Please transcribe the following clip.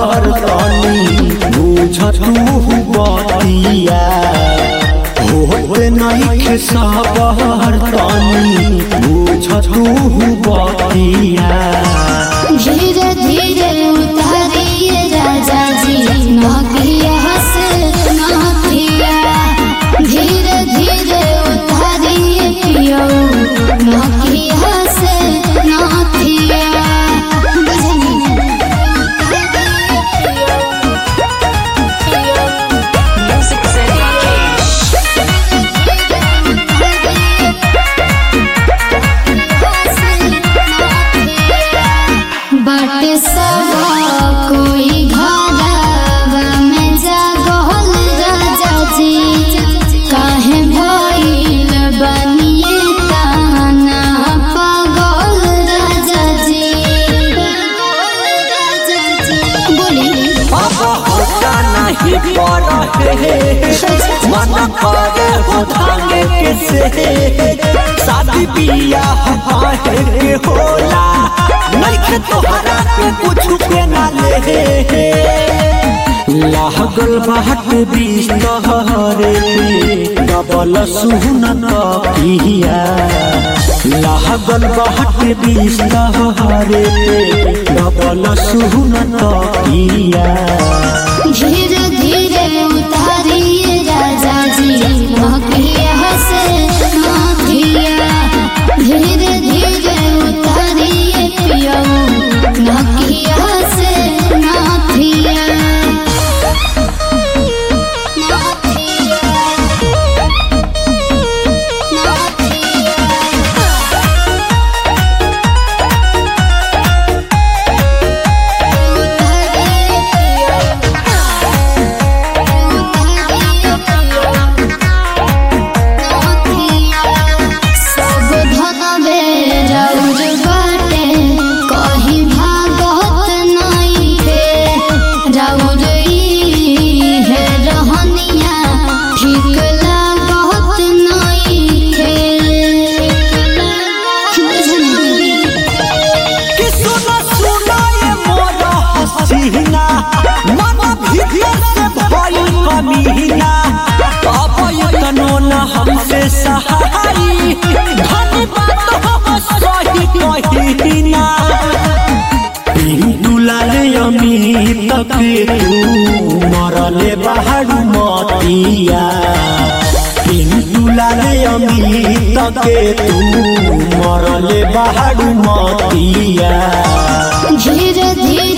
सहर तनी बुझ तू बतिया होते नहीं सहर तनी बुझ तू बतिया धीरे धीरे उतारिए राजा जी नकिया से नथिया धीरे धीरे उतारिए पियो नकिया से नथिया बुझनी Music City Cash. बाटे सब कोई घरवा में जागल राजा जी काहे भइल बनिए ताना पागल राजा जी बोली अब होता नहीं पड़ मन करे हो भांगे के से शादी बियाह है के होला नहीं के तोहरा के कुछ के ना ले लागल बाट बीस तहरे डबल सुनत पिया लागल बाट बीस तहरे डबल सुनत पिया धीरे धीरे उतारिए राजा जी नकिया से नथिया धीरे धीरे उतारिए पियो नकिया से नथिया सब धनबे रौज बाटे कहीं भागत नइखे रौज ई है रहनिया ठीक लागत नइखे बुझनी कि सुनो सुनो ये मोर हसीना मन भीतर से भइल कमीना अब इतनो न हमसे सहाई धनी बात हम सही कहीना पिंटू लाले अमित के तू मरले बाहर मतिया पिंटू लाले अमित के तू मरले बाहर मतिया धीरे धीरे